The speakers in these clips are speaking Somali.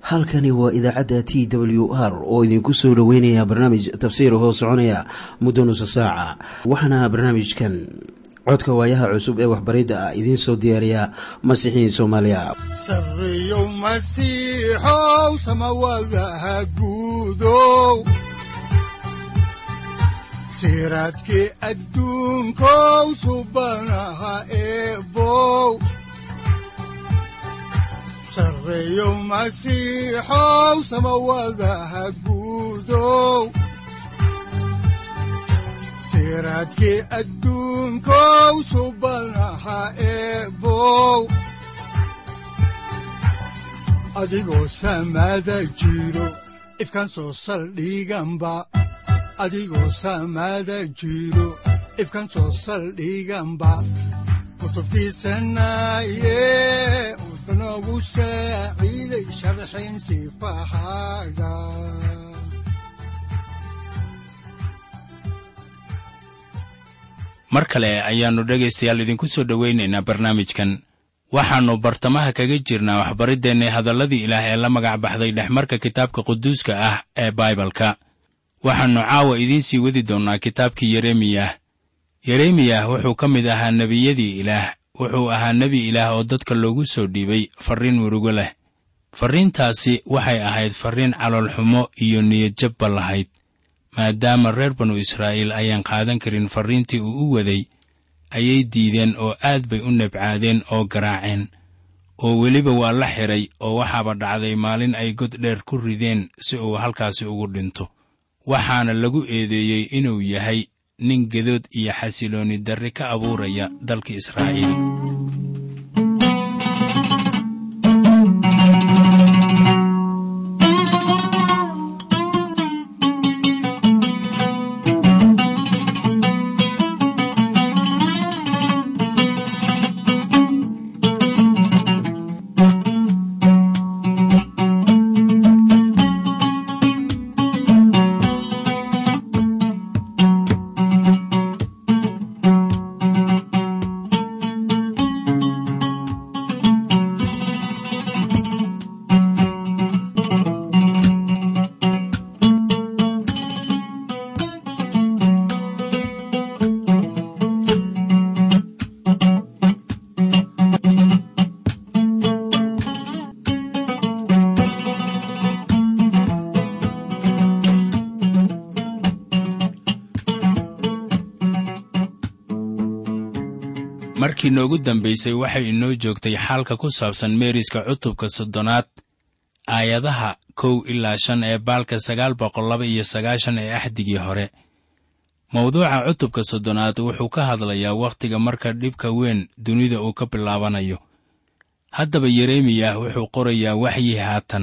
halkani waa idaacadda t w r oo idinku soo dhoweynaya barnaamij tafsiir hoo soconaya muddo nusa saaca waxaana barnaamijkan codka waayaha cusub ee waxbaridda ah idiin soo diyaariya masiixiin soomaaliya sareyow masiixow samawadaha guudow siraadkii adduunkow subanaha eebow sareyow masiixow samawadaha guudow siraadkii adduunkow subanaha eebow adigoo samaada jiro ifkaan soo saldhiganba adigoo samaada jiro ifkaan soo saldhiganba kutubtiisanaye udanogu saaciiday sharxin sifahaaga mar kale ayaannu dhegaystayaal idinku soo dhowaynaynaa barnaamijkan waxaannu bartamaha kaga jirnaa waxbariddeenna hadalladii ilaah ee la magac baxday dhexmarka kitaabka quduuska ah ee baibalka waxaannu caawa idiin sii wadi doonnaa kitaabkii yeremiyah yeremiyah wuxuu ka mid ahaa nebiyadii ilaah wuxuu ahaa nebi ilaah oo dadka loogu soo dhiibay farriin murugo leh farriintaasi waxay ahayd farriin caloolxumo iyo niyadjabba lahayd maadaama reer banu israa'iil ayaan qaadan karin farriintii uu u waday ayay diideen oo aad bay u nebcaadeen oo garaaceen oo weliba waa la xidhay oo waxaaba dhacday maalin ay god dheer ku rideen si uu halkaasi ugu dhinto waxaana lagu eedeeyey inuu yahay nin gedood iyo xasiloonni darri ka abuuraya dalka israa'iil markii noogu dambaysay waxay inoo joogtay xaalka ku saabsan meeriska cutubka soddonaad aayadaha kow ilaa shan ee baalka sagaal boqol laba iyo sagaashan ee axdigii hore mawduuca cutubka soddonaad wuxuu ka hadlayaa wakhtiga marka dhibka weyn dunida uu ka bilaabanayo haddaba yeremiyah wuxuu qorayaa waxyi haatan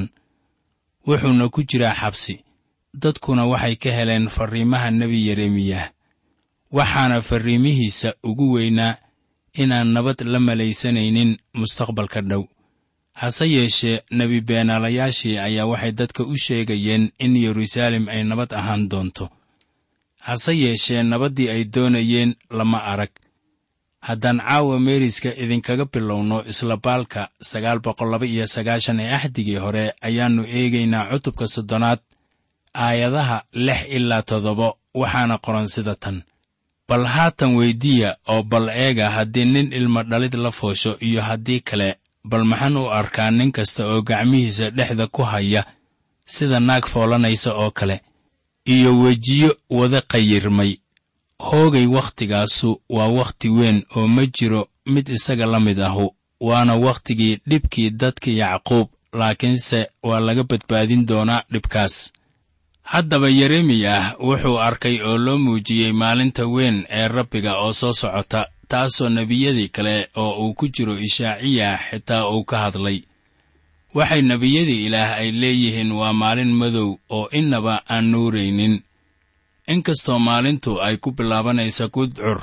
wuxuuna ku jiraa xabsi dadkuna waxay ka heleen farriimaha nebi yeremiyah waxaana farriimihiisa ugu weynaa inaan nabad la malaysanaynin mustaqbalka dhow hase yeeshee nebi beenaalayaashii ayaa waxay dadka u sheegayeen in yeruusaalem ay nabad ahaan doonto hase yeeshee nabaddii ay doonayeen lama arag haddaan caawa meeriska idinkaga bilowno isla baalka sagaal boqol laba iyo sagaashan ee axdigii hore ayaannu eegaynaa cutubka soddonaad aayadaha lix ilaa toddoba waxaana qoran sida tan bal haatan weyddiiya oo bal eega haddii nin ilma dhalid la foosho iyo haddii kale bal maxaan u arkaa nin kasta oo gacmihiisa dhexda ku haya sida naag foolanaysa oo kale iyo wejiyo wada qayirmay hoogay waktigaasu waa wakhti weyn oo ma jiro mid isaga la mid ahu waana wakhtigii dhibkii dadka yacquub laakiinse waa laga badbaadin doonaa dhibkaas haddaba yeremiyah wuxuu arkay oo loo muujiyey maalinta weyn ee rabbiga oo soo socota taasoo nebiyadii kale oo uu ku jiro ishaaciya xitaa uu ka hadlay waxay nebiyadii ilaah ay leeyihiin waa maalin madow oo innaba aan nuuraynin inkastoo maalintu ay ku bilaabanaysa gudcur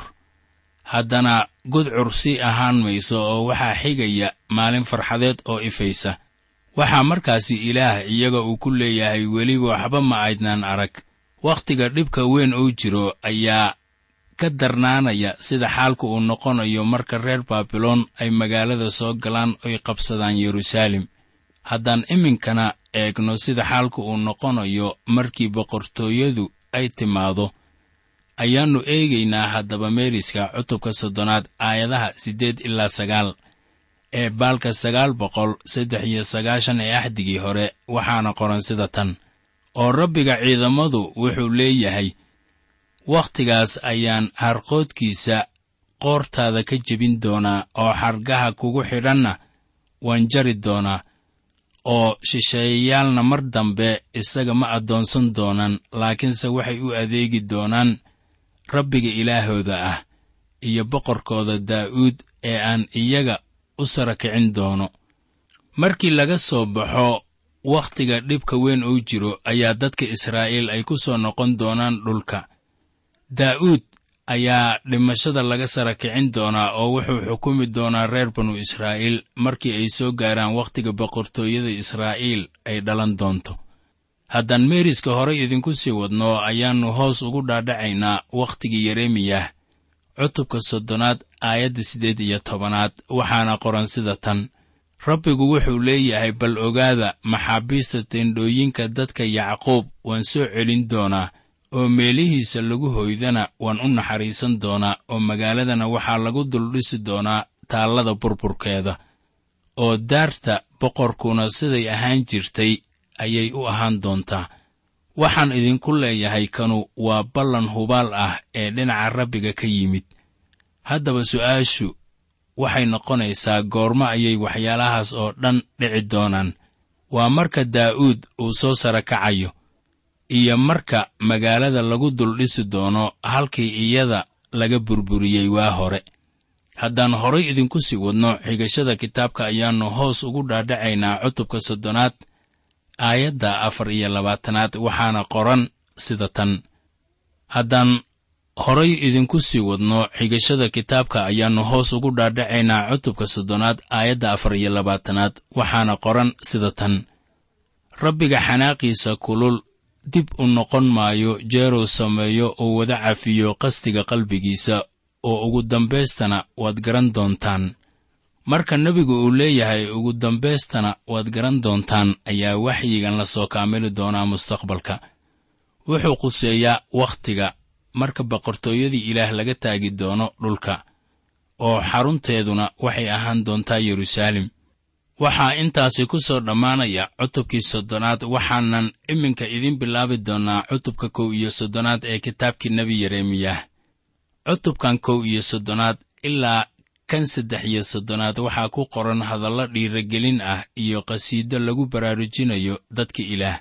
haddana gudcur sii ahaan mayso oo waxaa xigaya maalin farxadeed oo ifaysa waxaa markaasi ilaah iyaga uu ku leeyahay weliba waxba ma aydnaan arag wakhtiga dhibka weyn uu jiro ayaa ka darnaanaya sida xaalku uu noqonayo marka reer baabiloon ay magaalada soo galaan oy qabsadaan yeruusaalem haddaan iminkana eegno sida xaalku uu noqonayo markii boqortooyadu ay timaado ayaannu eegaynaa haddaba meeriska cutubka soddonaad aayadaha siddeed ilaa sagaal ee baalka sagaal boqol saddex iyo sagaashan ee axdigii hore waxaana qoran sida tan oo rabbiga ciidamadu wuxuu leeyahay wakhtigaas ayaan harqoodkiisa qoortaada ka jebin doonaa oo xargaha kugu xidhanna waan jari doonaa oo shisheeyayaalna mar dambe isaga ma addoonsan doonaan laakiinse waxay u adeegi doonaan rabbiga ilaahooda ah iyo boqorkooda daa'uud ee aan iyaga u sara kicin doono markii laga soo baxo wakhtiga dhibka weyn uu jiro ayaa dadka israa'iil ay ku soo noqon doonaan dhulka daa'uud ayaa dhimashada laga sara kicin doonaa oo wuxuu xukumi doonaa reer banu israa'iil markii ay soo gaaraan wakhtiga boqortooyada israa'iil ay dhalan doonto haddaan meeriska horay idinku sii wadno ayaannu hoos ugu dhaadhacaynaa wakhtigii yeremiyah cutubka soddonaad aayadda siddeed iyo tobanaad waxaana qoran sida tan rabbigu wuxuu leeyahay bal ogaada maxaabiista teendhooyinka dadka yacquub waan soo celin doonaa oo meelihiisa lagu hoydana waan u naxariisan doonaa oo magaaladana waxaa lagu duldhisi doonaa taallada burburkeeda oo daarta boqorkuna siday ahaan jirtay ayay u ahaan doontaa waxaan idinku leeyahay kanu waa ballan hubaal ah ee dhinaca rabbiga ka yimid haddaba su'aashu waxay noqonaysaa goormo ayay waxyaalahaas oo dhan dhici doonaan waa marka daa'uud uu soo sara kacayo iyo marka magaalada lagu duldhisi doono halkii iyada laga burburiyey waa hore haddaan horay idinku sii wadno xigashada kitaabka ayaannu hoos ugu dhaadhacaynaa cutubka soddonaad aayadda afar iyo labaatanaad waxaana qoran sida tan haddaan horay idinku sii wadno xigashada kitaabka ayaannu hoos ugu dhaadhacaynaa cutubka soddonaad aayadda afar iyo labaatanaad waxaana qoran sida tan rabbiga xanaaqiisa kulul dib u noqon maayo jeeruu sameeyo oo wada cafiyo qasdiga qalbigiisa oo ugu dambaystana waad garan doontaan marka nebigu uu leeyahay ugu dambaystana waad garan doontaan ayaa waxyigan la soo kaamili doonaa mustaqbalka wuxuu quseeyaa wakhtiga marka boqortooyadii ilaah laga taagi doono dhulka oo xarunteeduna waxay ahaan doontaa yeruusaalem waxaa intaasi ku soo dhammaanaya cutubkii soddonaad waxaanan iminka idiin bilaabi doonnaa cutubka kow iyo soddonaad ee kitaabkii nebi yeremiyah cutubkan kow iyo soddonaad ilaa kan saddex iyo soddonaad waxaa ku qoran hadallo dhiiragelin ah iyo qhasiido lagu baraarujinayo dadka ilaah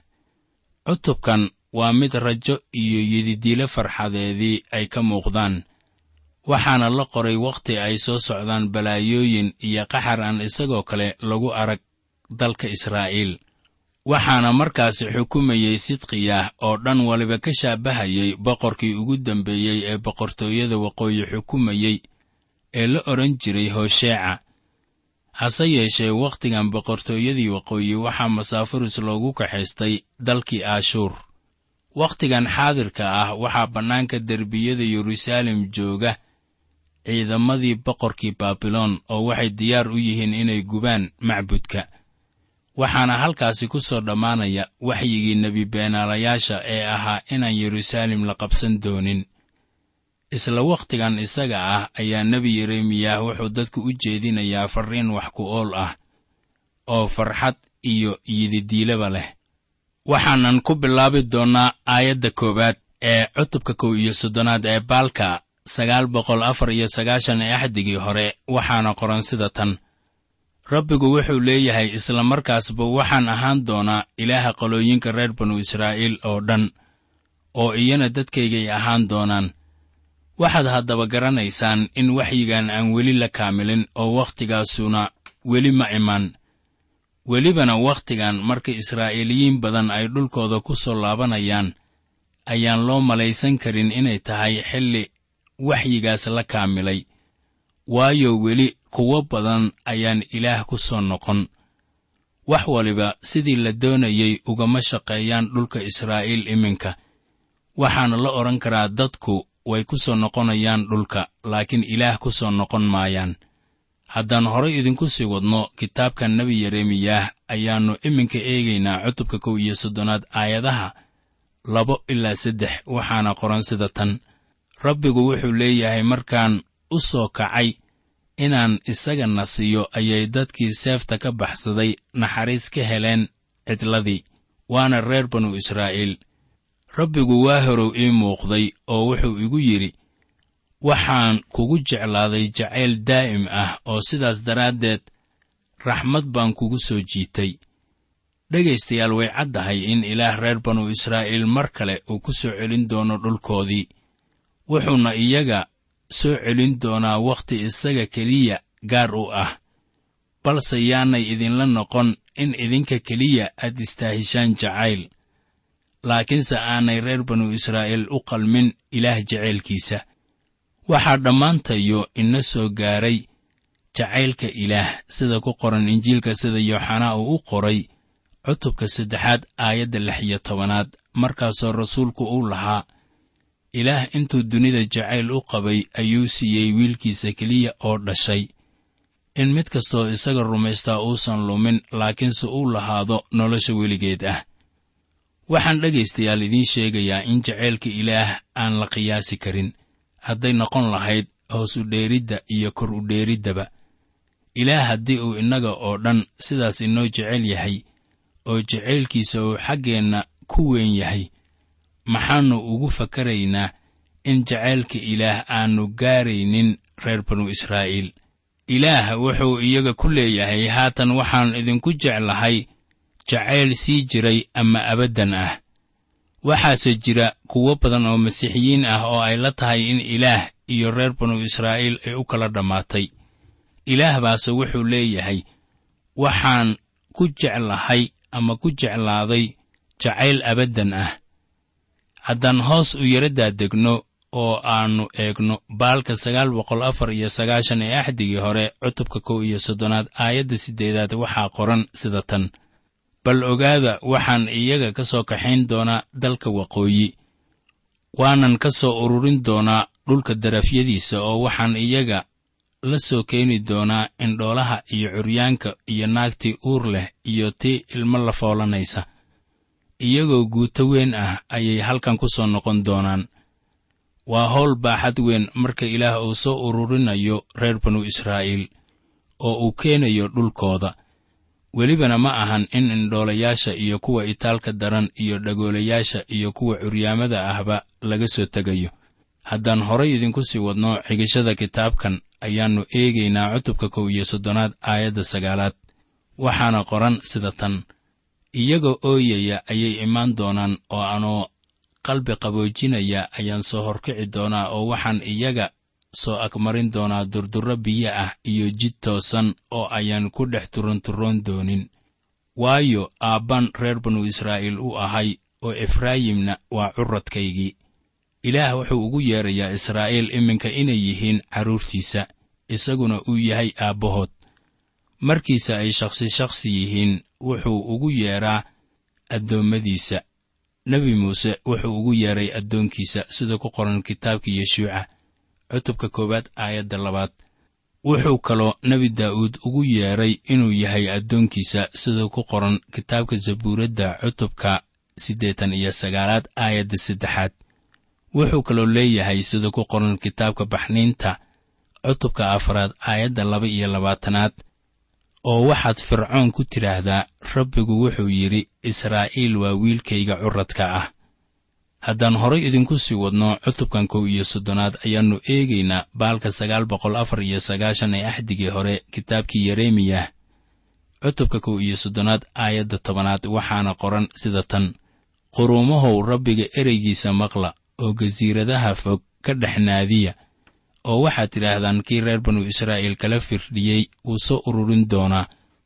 cutubkan waa mid rajo iyo yididiile farxadeedii ay ka muuqdaan waxaana la qoray wakhti ay soo socdaan balaayooyin iyo qaxar aan isagoo kale lagu arag dalka israa'iil waxaana markaasi xukumayey sidqiyah oo dhan waliba ka shaabahayay boqorkii ugu dambeeyey ee boqortooyada waqooyi xukumayey ee la odhan jiray hosheeca hase yeeshee wakhtigan boqortooyadii waqooyi waxaa masaafuris loogu kaxaystay dalkii aashuur wakhtigan xaadirka ah waxaa bannaanka derbiyada yeruusaalem jooga ciidamadii boqorkii baabiloon oo waxay diyaar u yihiin inay gubaan macbudka waxaana halkaasi ku soo dhammaanaya waxyigii nebi beenaalayaasha ee ahaa inaan yeruusaalem la qabsan doonin isla wakhtigan isaga ah ayaa nebi yeremiyah wuxuu dadku u jeedinayaa farriin wax ku ool ah oo farxad iyo yididiilaba leh waxaanan ku bilaabi doonnaa aayadda koowaad ee cutubka kow iyo soddonaad ee baalka sagaal boqol afar iyo sagaashan ee axdigii hore waxaana qoran sida tan rabbigu wuxuu leeyahay isla markaasba waxaan ahaan doonaa ilaaha qolooyinka reer banu israa'iil oo dhan oo iyana dadkaygay ahaan doonaan waxaad haddaba garanaysaan in waxyigan aan weli la kaamilin oo wakhtigaasuna weli ma iman welibana wakhtigan marka israa'iiliyiin badan ay dhulkooda ku soo laabanayaan ayaan loo malaysan karin inay tahay xilli waxyigaas la kaamilay waayo weli kuwo badan ayaan ilaah ku soo noqon wax waliba sidii la doonayey ugama shaqeeyaan dhulka israa'iil iminka waxaana la odhan karaa dadku way ku soo noqonayaan dhulka laakiin ilaah ku soo noqon maayaan haddaan horay idinku sii wadno kitaabka nebi yeremiyaah ayaannu iminka eegaynaa cutubka kow iyo soddonaad aayadaha labo ilaa saddex waxaana qoran sida tan rabbigu wuxuu leeyahay markaan u soo kacay inaan isaga nasiyo ayay dadkii seefta ka baxsaday naxariis ka heleen cidladii waana reer banu israa'iil rabbigu waa horow ii muuqday oo wuxuu igu yidhi waxaan kugu jeclaaday jacayl daa'im ah oo sidaas daraaddeed raxmad baan kugu soo jiitay dhegaystayaal way caddahay in ilaah reer banu israa'iil mar kale uu ku soo celin doono dhulkoodii wuxuuna iyaga soo celin doonaa wakhti isaga keliya gaar u ah balse yaanay idinla noqon in idinka keliya aad istaahishaan jacayl laakiinse aanay reer banu israa'iil u qalmin ilaah jacaylkiisa waxaa dhammaantayo ina soo gaaray jacaylka ilaah sida ku qoran injiilka sida yooxanaa uu u qoray cutubka saddexaad aayadda lix iyo tobanaad markaasoo rasuulku uu lahaa ilaah intuu dunida jacayl u qabay ayuu siiyey wiilkiisa keliya oo dhashay in mid kastoo isaga rumaystaa uusan lumin laakiinse uu lahaado nolosha weligeed ah waxaan dhegaystayaal idiin sheegayaa in jacaylka ilaah aan la qiyaasi karin hadday noqon lahayd hoos u dheeridda iyo kor u dheeriddaba ilaah haddii uu innaga oo dhan sidaas inoo jecel yahay oo jacaylkiisa uu xaggeenna ku weyn yahay maxaannu ugu fakaraynaa in jacaylka ilaah aannu gaaraynin reer banu israa'iil ilaah wuxuu iyaga ku leeyahay haatan waxaan idinku jeclahay jacayl sii jiray ama abaddan ah waxaase jira kuwo badan oo masiixiyiin ah oo ay la tahay in ilaah iyo reer banu israa'iil ay u kala dhammaatay ilaah baase wuxuu leeyahay waxaan ku jeclahay ama ku jeclaaday jacayl abaddan ah haddaan hoos u yaraddaa degno oo aannu eegno baalka sagaal boqol afar iyo sagaashan ee axdigii hore cutubka kow iyo soddonaad aayadda siddeedaad waxaa qoran sida tan bal ogaada waxaan iyaga ka soo kaxayn doonaa dalka waqooyi waanan ka soo ururin doonaa dhulka darafyadiisa oo waxaan iyaga la soo keeni doonaa indhoolaha iyo curyaanka iyo naagtii uur leh iyo tii ilmo la foolanaysa iyagoo guuto weyn ah ayay halkan ku soo noqon doonaan waa howl baaxad weyn marka ilaah uu soo ururinayo reer banu israa'iil oo uu keenayo dhulkooda welibana ma ahan in indhoolayaasha iyo kuwa itaalka daran iyo dhagoolayaasha iyo kuwa curyaamada ahba laga soo tegayo haddaan horay idinku sii wadno xigashada kitaabkan ayaannu eegaynaa cutubka kow iyo soddonaad aayadda sagaalaad waxaana qoran sida tan iyagoo ooyaya ayay imaan doonaan oo anoo qalbi qaboojinaya ayaan soo horkici doonaa oo waxaan iyaga soo agmarin doonaa durdurro biyo ah iyo jid toosan oo ayaan ku dhex turanturroon doonin waayo aabbaan reer banu israa'iil u ahay oo efraayimna waa curradkaygii ilaah wuxuu ugu yeedrayaa israa'iil iminka inay yihiin carruurtiisa isaguna uu yahay aabbahood markiisa ay shakhsi shakhsi yihiin wuxuu ugu yeedhaa addoommadiisa nebi muuse wuxuu ugu yeedhay addoonkiisa sida ku qoran kitaabka yeshuuca cutubka koowaad aayadda labaad wuxuu kaloo nebi daa'uud ugu yeedhay inuu yahay addoonkiisa sida ku qoran kitaabka zabuuradda cutubka siddeetan iyo sagaalaad aayadda saddexaad wuxuu kaloo leeyahay sida ku qoran kitaabka baxniinta cutubka afraad aayadda laba iyo labaatanaad oo waxaad fircoon ku tidhaahdaa rabbigu wuxuu yidhi israa'iil waa wiilkayga curradka ah haddaan horay idinku sii wadno cutubkan kow iyo soddonaad ayaannu eegaynaa baalka sagaal boqol afar iyo sagaashan ee axdigii hore kitaabkii yeremiyah cutubka kow iyo soddonaad aayadda tobanaad waxaana qoran sida tan quruumahow rabbiga ereygiisa maqla oo gasiiradaha fog ka dhex naadiya oo waxaad tidhaahdaan kii reer banu israa'iil kala firdhiyey wuu soo ururin doonaa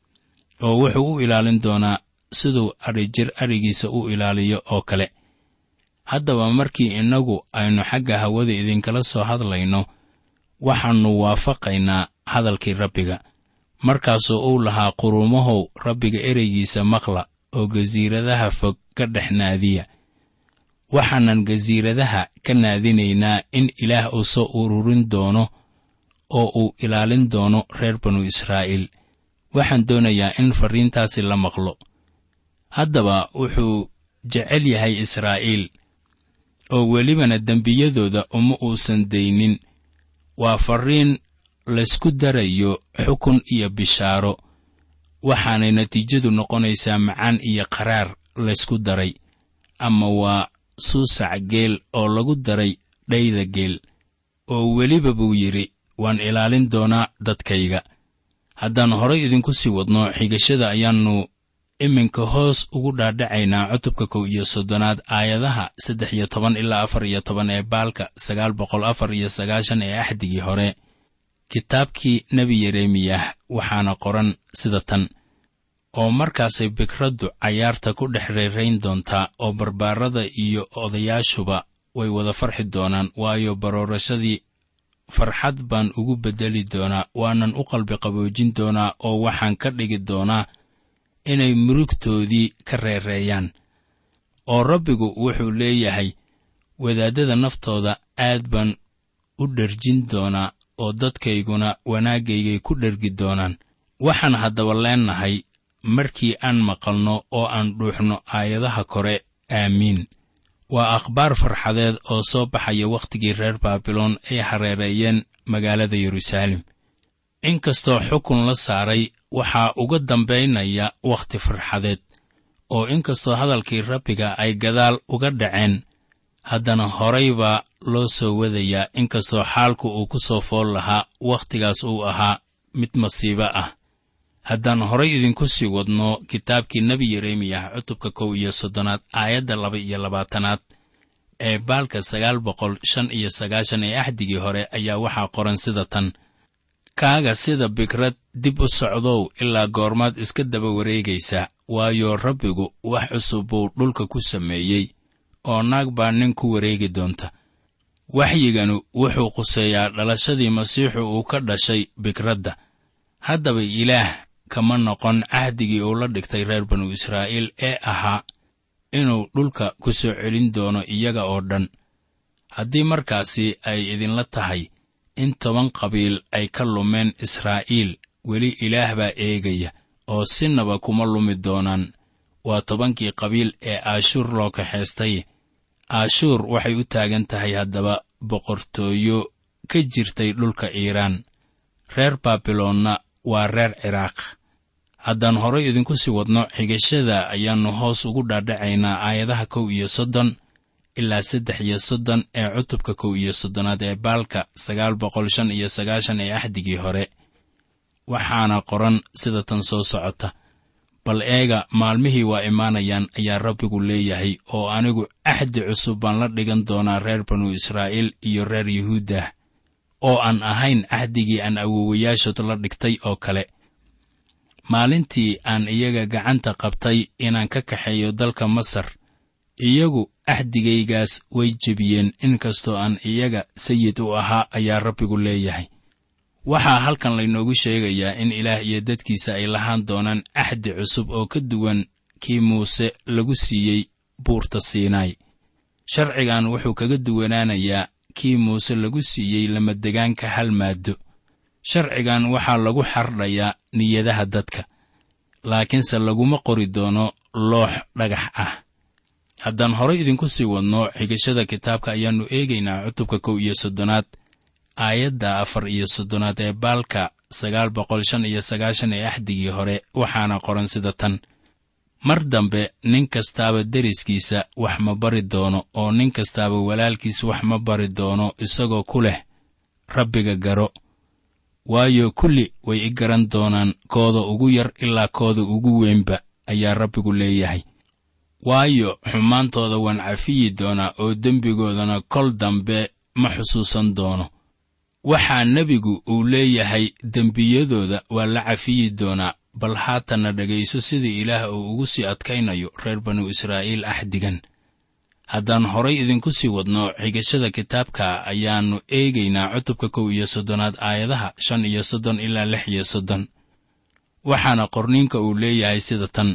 oo wuxuu u ilaalin doonaa siduu adhijir adhigiisa u ilaaliyo oo kale haddaba markii innagu aynu xagga hawada idinkala soo hadlayno waxaannu waafaqaynaa hadalkii rabbiga markaasoo uu lahaa quruumahow rabbiga ereygiisa maqla oo gasiiradaha fog ka dhex naadiya waxaanan gasiiradaha ka naadinaynaa in ilaah uu soo ururin doono oo uu ilaalin doono reer banu israa'iil waxaan doonayaa in farriintaasi la maqlo haddaba wuxuu jecel yahay israa'iil oo welibana dembiyadooda uma uusan daynin waa farriin laysku darayo xukun iyo bishaaro waxaanay natiijadu noqonaysaa macaan iyo qaraar laysku daray ama waa suusac geel oo lagu daray dhayda geel oo weliba buu yidhi waan ilaalin doonaa dadkayga haddaan horay idinku sii wadno xigashada ayaannu iminka hoos ugu dhaadhacaynaa cutubka kow iyo soddonaad aayadaha saddex iyo toban ilaa afar iyo toban ee baalka sagaal boqol afar iyo sagaashan ee axdigii hore kitaabkii nebi yeremiyah waxaana qoran sida tan oo markaasay bikraddu cayaarta ku dhex reerayn doontaa oo barbaarada iyo odayaashuba way wada farxi doonaan waayo baroorashadii farxad baan ugu beddeli doonaa waanan u qalbi qaboojin doonaa oo waxaan ka dhigi doonaa inay murugtoodii ka reereeyaan oo rabbigu wuxuu leeyahay wadaaddada naftooda aad baan u dherjin doonaa oo dadkayguna wanaaggaygay ku dhergi doonaan waxaan haddaba leennahay markii aan maqalno oo aan dhuuxno aayadaha kore aamiin waa akhbaar farxadeed oo soo baxaya wakhtigii reer baabiloon ay hareereeyeen magaalada yeruusaalem inkastoo xukun la saaray waxaa uga dambaynaya wakhti farxadeed oo inkastoo hadalkii rabbiga ay gadaal uga dhaceen haddana horay baa loo soo wadayaa inkastoo xaalku uu ku soo fool lahaa wakhtigaas uu ahaa mid masiibo ah haddaan horay idinku sii wadno kitaabkii nebi yeremiyah cutubka kow iyo soddonaad aayadda laba iyo labaatanaad ee baalka sagaal boqol shan iyo sagaashan ee axdigii hore ayaa waxaa qoran sida tan kaaga sida bikrad dib u socdow ilaa goormaad iska daba wareegaysa waayo rabbigu wax cusub buu dhulka ku sameeyey oo naag baa nin ku wareegi doonta waxyiganu wuxuu quseeyaa dhalashadii masiixu uu ka dhashay bikradda haddaba ilaah kama noqon cahdigii uu la dhigtay reer banu israa'iil ee ahaa inuu dhulka ku soo celin doono iyaga oo dhan haddii markaasi ay idinla tahay in toban qabiil ay ka lumeen israa'iil weli ilaah baa eegaya oo sinaba kuma lumi doonaan waa tobankii qabiil ee aashuur loo kaxaystay aashuur waxay u taagan tahay haddaba boqortooyo ka jirtay dhulka iiraan reer baabiloonna waa reer ciraaq haddaan horay idinku sii wadno xigashada ayaannu hoos ugu dhaadhacaynaa aayadaha kow iyo soddon ilaa saddex iyo soddon ee cutubka kow iyo soddonaad ee baalka sagaal boqol shan iyo sagaashan ee axdigii hore waxaana qoran sida tan soo socota bal eega maalmihii waa imaanayaan ayaa rabbigu leeyahay oo anigu axdi cusub baan la dhigan doonaa reer banu israa'iil iyo reer yuhuuddah oo aan ahayn axdigii aan awowayaashood la dhigtay oo kale maalintii aan iyaga gacanta qabtay inaan ka kaxeeyo dalka masar iyagu axdigaygaas way jebiyeen inkastoo aan iyaga sayid u ahaa ayaa rabbigu leeyahay waxaa halkan laynoogu sheegayaa in ilaah iyo dadkiisa ay lahaan doonaan axdi cusub oo ka duwan kii muuse lagu siiyey buurta siinaay sharcigan wuxuu kaga duwanaanayaa kii muuse lagu siiyey lamadegaanka hal maaddo sharcigan waxaa lagu xardhayaa niyadaha dadka laakiinse laguma qori doono loox dhagax ah haddaan horay idinku sii wadno xigashada kitaabka ayaannu eegaynaa cutubka kow iyo soddonaad aayadda afar iyo soddonaad ee baalka sagaal boqol shan iyo sagaashan ee axdigii hore waxaana qoran sida tan mar dambe nin kastaaba deriskiisa wax ma bari doono oo nin kastaaba walaalkiis wax ma bari doono isagoo ku leh rabbiga garo waayo kulli way i garan doonaan kooda ugu yar ilaa kooda ugu weynba ayaa rabbigu leeyahay waayo xumaantooda waan cafiyi doonaa oo dembigoodana kol dambe ma xusuusan doono waxaa nebigu uu leeyahay dembiyadooda waa la cafiyi doonaa bal haatanna dhegayso sida ilaah uu ugu sii adkaynayo reer banu israa'iil axdigan haddaan horay idinku sii wadno xigashada kitaabka ayaannu eegaynaa cutubka kow iyo soddonaad aayadaha shan iyo soddon ilaa lix iyo soddon waxaana qorniinka uu leeyahay sida tan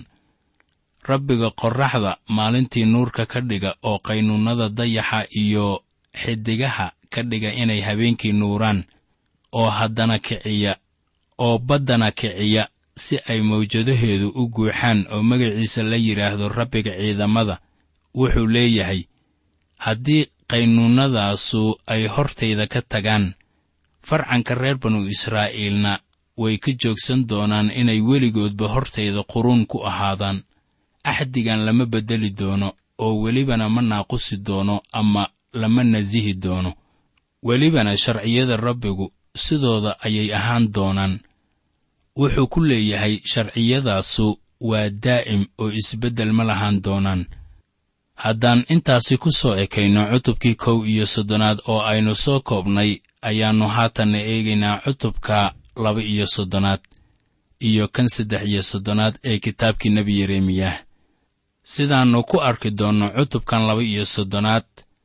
rabbiga qorraxda maalintii nuurka ka dhiga oo qaynuunnada dayaxa iyo xidigaha ka dhiga inay habeenkii nuuraan oo haddana kiciya oo baddana kiciya si ay mawjadaheedu u guuxaan oo magaciisa la yidhaahdo rabbiga ciidamada wuxuu leeyahay haddii qaynuunnadaasu ay hortayda ka tagaan farcanka reer banu israa'iilna way ka joogsan doonaan inay weligoodba hortayda quruun ku ahaadaan axdigan lama beddeli doono oo welibana ma naaqusi doono ama lama nasihi doono welibana sharciyada rabbigu sidooda ayay ahaan doonaan wuxuu ku leeyahay sharciyadaasu waa daa'im oo isbeddel ma lahaan doonaan haddaan intaasi ku soo ekayno cutubkii kow iyo soddonaad oo aynu soo koobnay ayaannu haatanna eegaynaa cutubka laba iyo soddonaad iyo kan saddex iyo soddonaad ee kitaabkii nebi yeremiyah sidaannu ku arki doonno cutubkan laba iyo soddonaad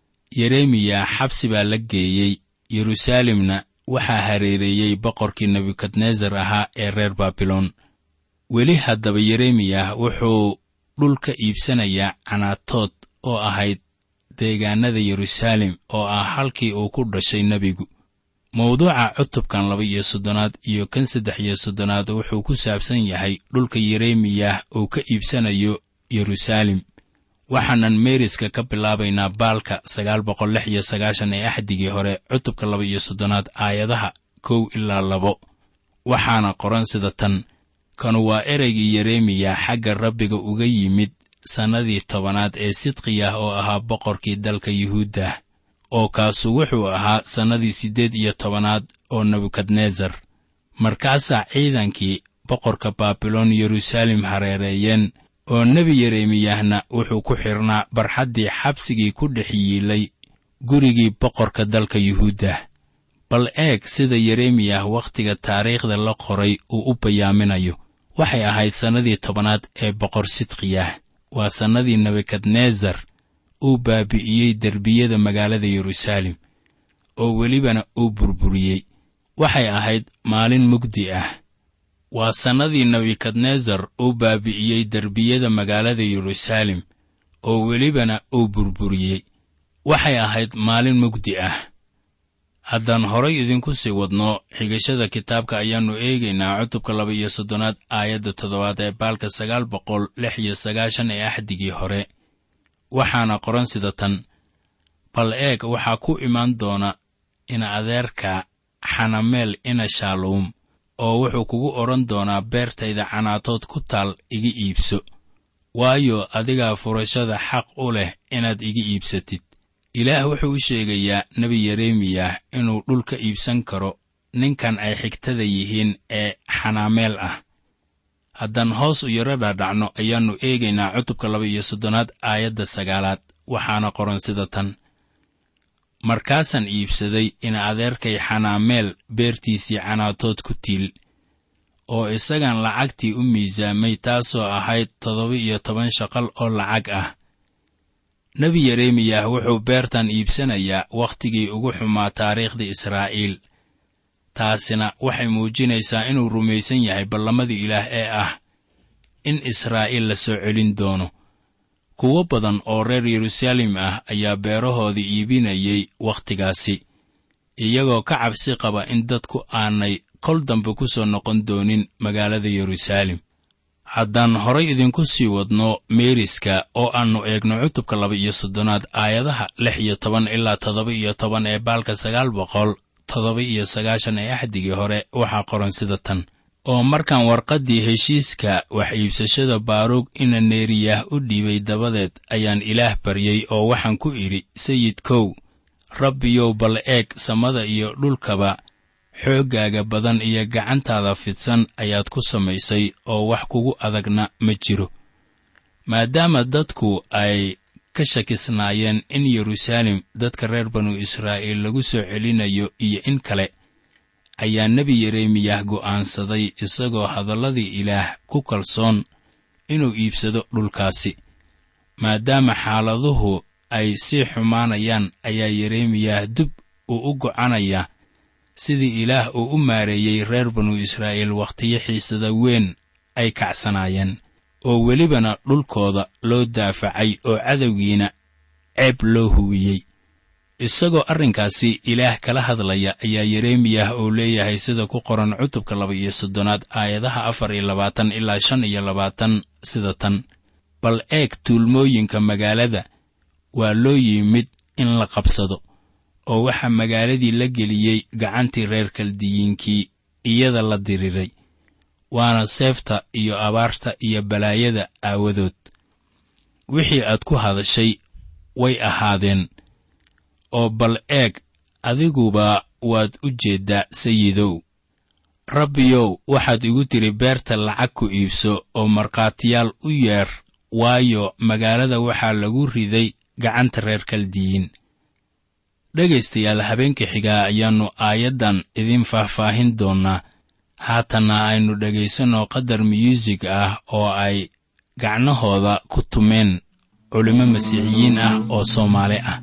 yeremiya xabsi baa la geeyey yeruusaalemna waxaa hareereeyey boqorkii nebukadnesar ahaa ee reer baabiloon weli haddaba yeremiyah wuxuu dhul ka iibsanayaa canaatood oo ahayd deegaannada yeruusaalem oo ah halkii uu ku dhashay nebigu mawduuca cutubkan laba iyo soddonaad iyo kan saddex iyo soddonaad wuxuu ku saabsan yahay dhulka yeremiyah uu ka iibsanayo yeruusaalem waxaanan meeriska ka bilaabaynaa baalka sagaal boqol lix iyo sagaashan ee axdigii hore cutubka laba iyo soddonaad aayadaha kow ilaa labo waxaana qoran sida tan kanu waa ereygii yeremiya xagga rabbiga uga yimid sannadii tobanaad ee sidqiyah oo ahaa boqorkii dalka yuhuuddah oo kaasu wuxuu ahaa sannadii siddeed iyo tobanaad oo nebukadnesar markaasaa ciidankii boqorka baabiloon yeruusaalem hareereeyeen oo nebi yeremiyahna wuxuu ku xidhnaa barxaddii xabsigii ku dhex yiilay gurigii boqorka dalka yuhuuddah bal eeg sida yeremiyah wakhtiga taariikhda la qoray uu u bayaaminayo waxay ahayd sannadii tobanaad ee boqor sidqiyah waa sannadii nebukadnesar uu baabi'iyey derbiyada magaalada yeruusaalem oo welibana uu burburiyey waxay ahayd maalin mugdi ah waa sannadii nebukadnesar uu baabi'iyey derbiyada magaalada yeruusaalem oo welibana uu burburiyey waxay ahayd maalin mugdi ah haddaan horay idinku sii wadno xigashada kitaabka ayaannu eegaynaa cutubka laba iyo soddonaad aayadda toddobaad ee baalka sagaal boqol lix iyo sagaashan ee axdigii hore waxaana qoran sida tan bal eeg waxaa ku imaan doona ina adeerka xanameel ina shaaluum oo wuxuu kugu odhan doonaa beertayda canaatood ku taal iga iibso waayo adigaa furashada xaq u leh inaad iga iibsatid ilaah wuxuu u sheegayaa nebi yeremiyah inuu dhul ka iibsan karo ninkan ay xigtada yihiin ee xanaameel ah haddaan hoos u yaro dhaadhacno ayaannu eegaynaa cutubka laba iyo soddonaad aayadda sagaalaad waxaana qoran sida tan markaasaan iibsaday in adeerkay xanaameel beertiisii canaatood ku tiil oo isagan lacagtii u miisaamay taasoo ahayd toddoba iyo toban shaqal oo lacag ah nebi yeremiyah wuxuu beertan iibsanayaa wakhtigii ugu xumaa taariikhda israa'iil taasina waxay muujinaysaa inuu rumaysan yahay ballamadii ilaah ee ah in israa'iil la soo celin doono kuwo badan oo reer yeruusaalem ah ayaa beerahoodii iibinayay wakhtigaasi iyagoo ka cabsi qaba in dadku aanay kol dambe ku soo noqon doonin magaalada yeruusaalem haddaan horay idinku sii wadno meeriska oo aannu eegno cutubka laba iyo soddonaad aayadaha lix iyo toban ilaa toddoba iyo toban ee baalka sagaal boqol toddoba iyo sagaashan ee axdigii hore waxaa qoran sida tan oo markaan warqaddii heshiiska wax iibsashada baaruug ina neeriyah u dhiibay dabadeed ayaan ilaah baryey oo waxaan ku idhi sayidkow rabbiyow bal eeg samada iyo dhulkaba xooggaaga badan iyo gacantaada fidsan ayaad ku samaysay oo wax kugu adagna ma jiro maadaama dadku ay ka shakisnaayeen in yeruusaalem dadka reer banu israa'iil lagu soo celinayo iyo in kale ayaa nebi yeremiyah go'aansaday isagoo hadalladii ilaah ku kalsoon inuu iibsado dhulkaasi maadaama xaaladuhu ay sii xumaanayaan ayaa yeremiyah dib uu u gocanaya sidii ilaah uu u maareeyey reer banu israa'iil wakhtiyo xiisada weyn ay kacsanaayeen oo welibana dhulkooda loo daafacay oo cadowgiina ceeb loo huwiyey isagoo arrinkaasi ilaah kala hadlaya ayaa yeremiyah oo leeyahay sida ku qoran cutubka laba iyo soddonaad aayadaha afar iyo labaatan ilaa shan iyo labaatan sida tan bal eeg tuulmooyinka magaalada waa loo yimid in la qabsado oo waxaa magaaladii la geliyey gacantii reer kaldiyiinkii iyada la diriray waana seefta iyo abaarta iyo balaayada aawadood wixii aad ku hadashay way ahaadeen oo bal eeg adiguba waad u jeeddaa sayidow rabbiyow waxaad igu tidhi beerta lacag ku iibso oo markhaatiyaal u yeer waayo magaalada waxaa lagu riday gacanta reer kaldiyiin dhegaystayaal habeenka xigaa ayaannu aayaddan idiin faahfaahin doonnaa haatanna aynu dhegaysanno qadar myuusig ah oo ay gacnahooda ku tumeen culimmo masiixiyiin ah oo soomaali ah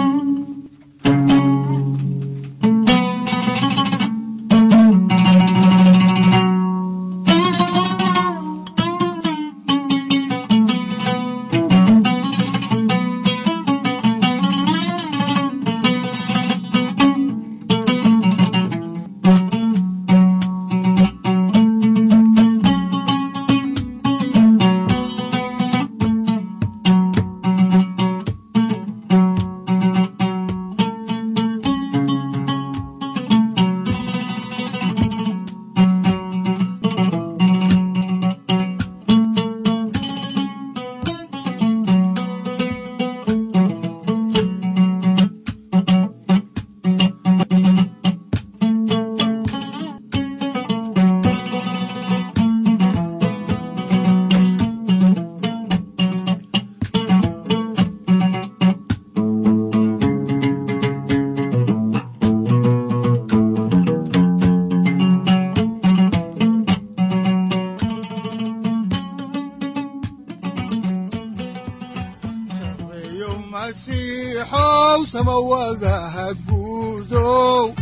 sareeyo masiixow samawadaha guudow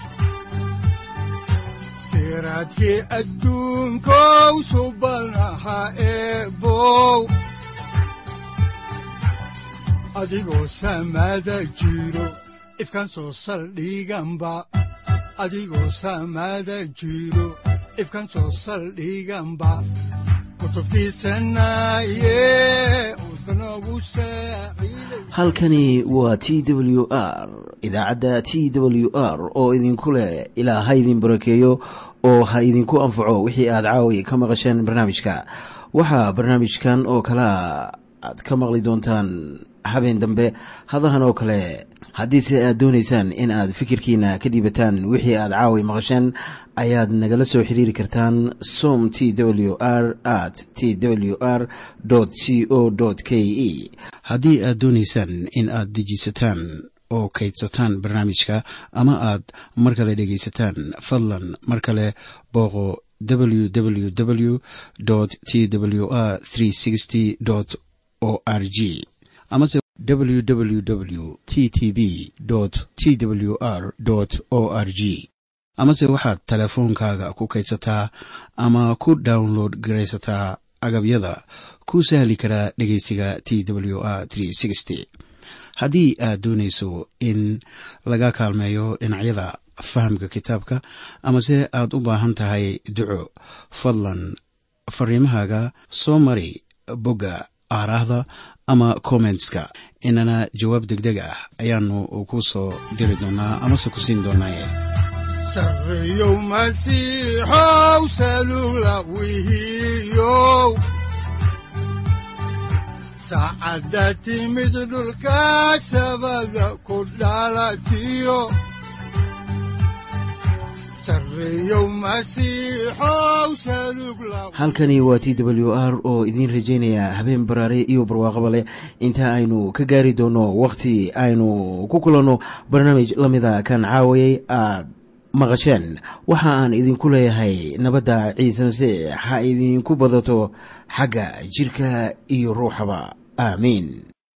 siraadkii adduunkow subanaha eebow adigoo samada jiro ifkan soo saldhiganba adigoo samada jiro ifkan soo saldhiganba kutubtiisanaye udbanogu saaciiday halkani waa t w r idaacadda t w r oo idinku leh ilaa ha idin barakeeyo oo ha idinku anfaco wixii aad caawi ka maqasheen barnaamijka waxaa barnaamijkan oo kalea aad ka maqli doontaan habeen dambe hadahan oo kale haddiise aad doonaysaan in aad fikirkiina ka dhiibataan wixii aad caawi maqasheen ayaad nagala soo xiriiri kartaan som t w r at t w r c o k e haddii aad doonaysaan in aad dejiisataan oo kaydsataan barnaamijka ama aad mar kale dhegaysataan fadlan mar kale booqo www t w r o r g amase www t t b t w r o r g amase waxaad teleefoonkaaga ku kaydsataa ama ku download garaysataa agabyada ku sahli karaa dhegeysiga t w r haddii aad doonayso in laga kaalmeeyo dhinacyada fahamka kitaabka amase aad u baahan tahay duco fadlan fariimahaaga soo mari bogga aaraahda ama kommentska inana jawaab degdeg ah ayaanu ku soo diri doonaa amase ku siin doonaaye sareeyow masiixow salugla wihiyow saacadda timid dhulka sabada ku dhalatiyo sareeyow masiixow salugla halkani waa t w r oo idiin rajaynaya habeen baraare iyo barwaaqaba leh inta aynu ka gaari doono wakhti aynu ku kulanno barnaamij la mida kan caawayay aad maqasheen waxa aan idinku leeyahay nabadda ciise masiix ha idinku badato xagga jidhka iyo ruuxaba aamiin